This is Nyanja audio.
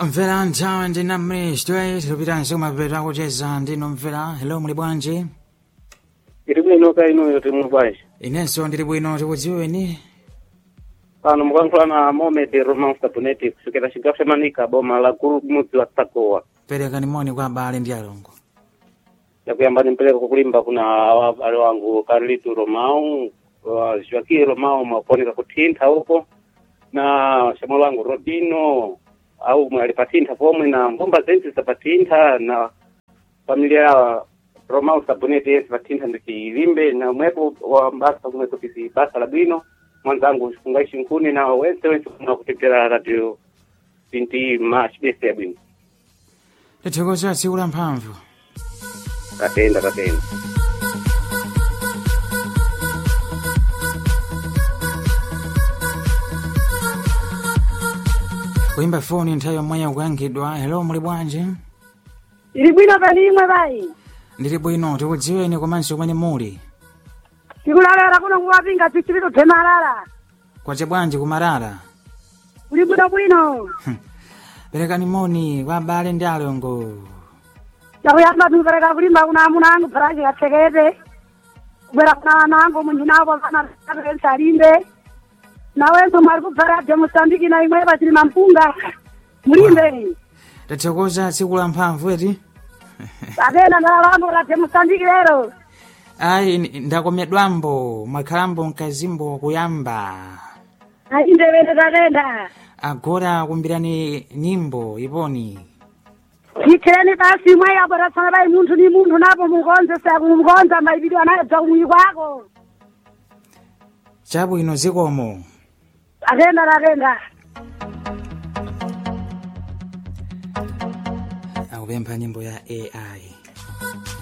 mvera nthawi ndina mristu tilupitanso kumapeto kucheza ndino mvera hello muli bwanji iri bwino ka inuyo timwe bwanji inenso ndili bwino tikudziweni pano mukankhula na mohamed roman sabuneti kusukira cigawo ca manika boma la gulu mudzi wa sakowa perekani moni kwa abale ndi alongo yakuyamba nimpereka kukulimba kuna awa- ale wangu carlito romao wa joaquim romao mwaponika kuthintha uko na xamwalo wangu rodino au mwe ali pathintha pomwe na mbomba zense zapatintha na familia ya romao sabuneti yense pathintha ndicilimbe na mwepo wa mbasa kumwe kuti basa la bwino mwanzangu fungaishi nkhuni na wense wense kuna kutetera radio binti ma chibese ya bwino tithokoza tsiku la mphamvu tatenda tatenda kuyimba foni nthawi yomweyo kuyangidwa hello muli bwanji ili bwino palimwe bayi ndili bwino tikudziweni komanso kumene muli tikulalera kuno kuwapinga pichipito themalala kwace bwanji kumarara uli bwino bwino perekani moni kwa abale ndi alongo yakuyamba tupereka kulimba kuna amuna angu pharachi kathekete kubwera kuna ana angu munjinapo panaapensa alimbe nawenso mwali kupharadya musambiki na imwe pachili mampunga mulimbe tathokoza tsiku la mphamvu eti apena ndalalambo kathe musambiki lero ayi ni- ndakomedwambo mwakhalambo mkazimbo kuyamba aindepende tatenda agora kumbirani nyimbo iponi ikhireni basi imwe yaboratsana bayi munthu ni munthu napo mukonze sakumukonza maipidwa nayo bza kumwi kwako chabwino zikomo atenda tatenda akupempha nyimbo ya ai